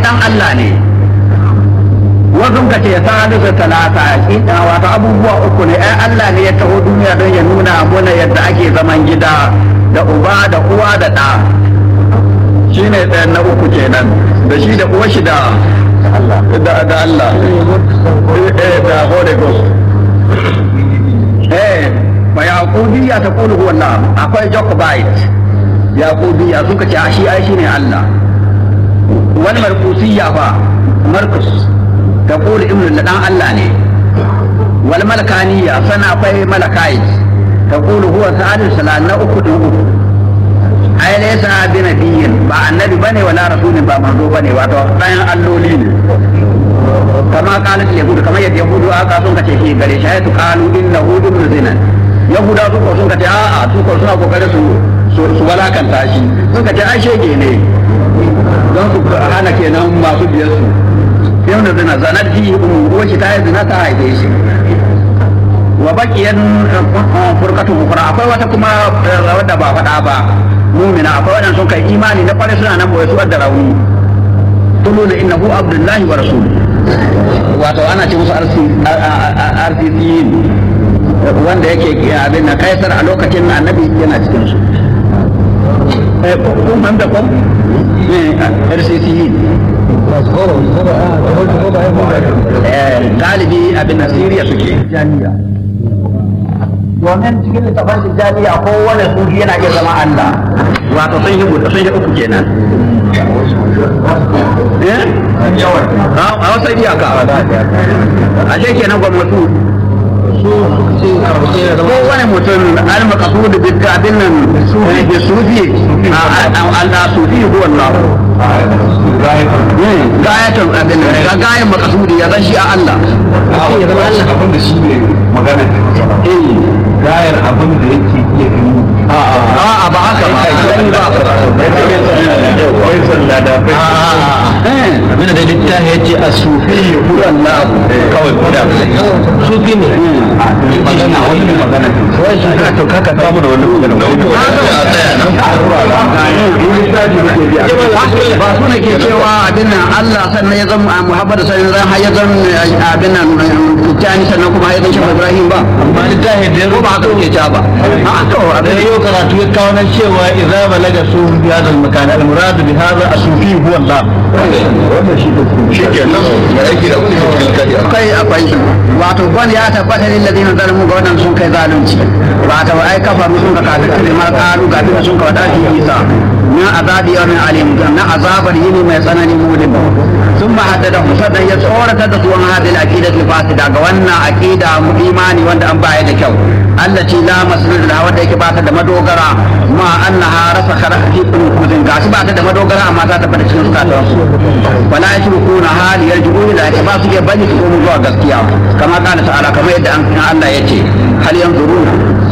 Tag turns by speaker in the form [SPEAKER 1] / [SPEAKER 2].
[SPEAKER 1] dan Allah ne wasu ka ce salisu talata ina wato abubuwa uku ne ai Allah ne ya taho duniya don ya nuna mana yadda ake zaman gida da uba da uwa da ɗa shi ne ɗayan na uku kenan da shi da uwa shi da da da Allah eh da Holy Ghost eh fa yaqubiyya ta qulu huwa Allah akwai Jacobite yaqubiyya suka ce shi ai shine Allah wani markusiyya fa Markus ta qulu ibnu dan Allah ne wal malakaniya sana akwai malakai ta qulu huwa sa'adul salam na uku din uku ai laysa bi nabiyyin ba annabi bane wala rasulin ba manzo bane wato ɗayan alloli ne kama qalat yahudu kamar yadda yahudu aka sun kace shi gare shi ayatu qalu innahu ibnu zina yahuda su ko sun kace a'a su ko suna kokarin su su walakanta shi sun kace ai shege ne don su hana kenan masu biyar su yau da zina zanar ji uwa shi ta yi zina ta haife shi wa bakiyan furkatu ukra akwai wata kuma wadda ba faɗa ba mumina akwai wadanda sun kai imani na kwarai suna nan boye su da rauni tuluna innahu abdullahi wa rasul wato ana ce musu arsisiyin wanda yake abin na kaisar a lokacin annabi yana cikin su kun fahimta ko arsisiyin galibi abin na siriya suke jami'a domin cikin littafin tijjaniya ko wani sufi yana iya zama Allah wato sun yi sun yi uku kenan eh a wasu iyaka a shi kenan gwamnati ko wani mutum al-maqsud bi abin nan sufi bi sufi Allah sufi huwa Allah gayatan abin nan ga gayan maqsudi ya zan shi a Allah
[SPEAKER 2] ya zama Allah abin da shi ne magana eh gayar abin da yake iya gani
[SPEAKER 1] a'a ba haka ba
[SPEAKER 2] abin da littafi ya ce a sufi huwa Allah kawai kuda sufi ne magana wani magana wai shi ka to kaka samu da wani magana
[SPEAKER 1] ba su ne ke cewa abin nan Allah sannan ya zama Muhammadu sannan zan har ya zama abin nan Tijjani sannan kuma ya zama Shehu Ibrahim ba
[SPEAKER 2] amma littafi da ya
[SPEAKER 1] ko ba haka ke cewa ba a to
[SPEAKER 2] da yau karatu ya kawo nan cewa idza balaga su bi hadal makan al murad bi hadha asufi huwa Allah wannan shi
[SPEAKER 3] shi ke nan da aiki da kuma cikin kariya
[SPEAKER 1] kai akwai shi wato wani ya tabbata lil ladina zalimu ga wannan sun kai zalunci wato ai kafaru sun ka kafir da ma kalu ga bin sun ka wada fi isa min azabi yawmin alim na azabar yini mai tsanani mulim sun ma haddada musaddan ya tsorata da su an hadil aqidatu fasida ga wannan aqida mu imani wanda an baya da kyau allati la masnad la wanda yake bata da madogara ma annaha rasakhara fi qulubihim gashi bata da madogara amma ta tabbata cikin zukatan su wala yashrukuna hali yarji'u ila ta ba su iya bani su komo zuwa gaskiya kama kana ta'ala kamar yadda an Allah yace hal yanzuruna